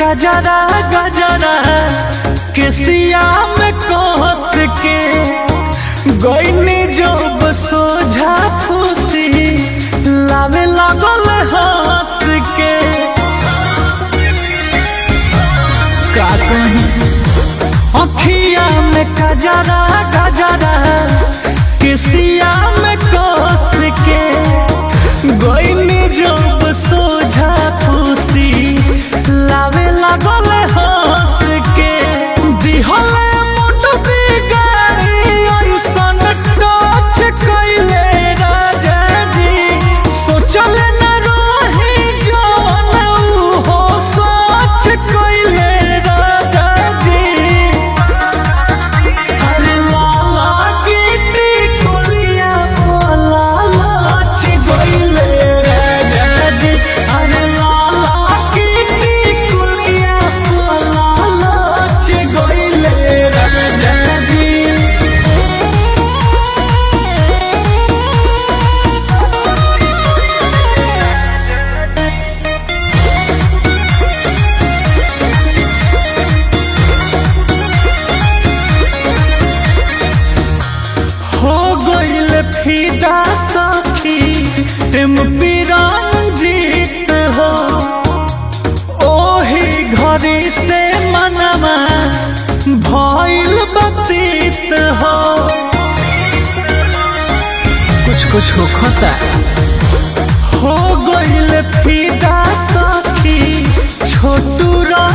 गजरा गजरा केसिया में कोस के गईनी जब सोझा खुशी लावे लागल हंस के का कहीं अखिया में गजरा गजरा केसिया में कोस के गईनी जब सोझा खुशी लावे लागल हंस के दिहले मुठ बिगाड़ी ऐसन टच कइले राजा जी सोचले न रही जवन हो सोच कइले राजा जी अरे लाला गिट्टी कोलिया बोला लाच गइले राजा जी अरे लाला गिट्टी कोलिया बोला लाच गइले राजा जी हो गइल फिदा सखी एमपी रंजीत हो ओही घड़ी से मनवा भइल बतीत हो कुछ कुछ होखता हो गइल फिदा सखी छोटू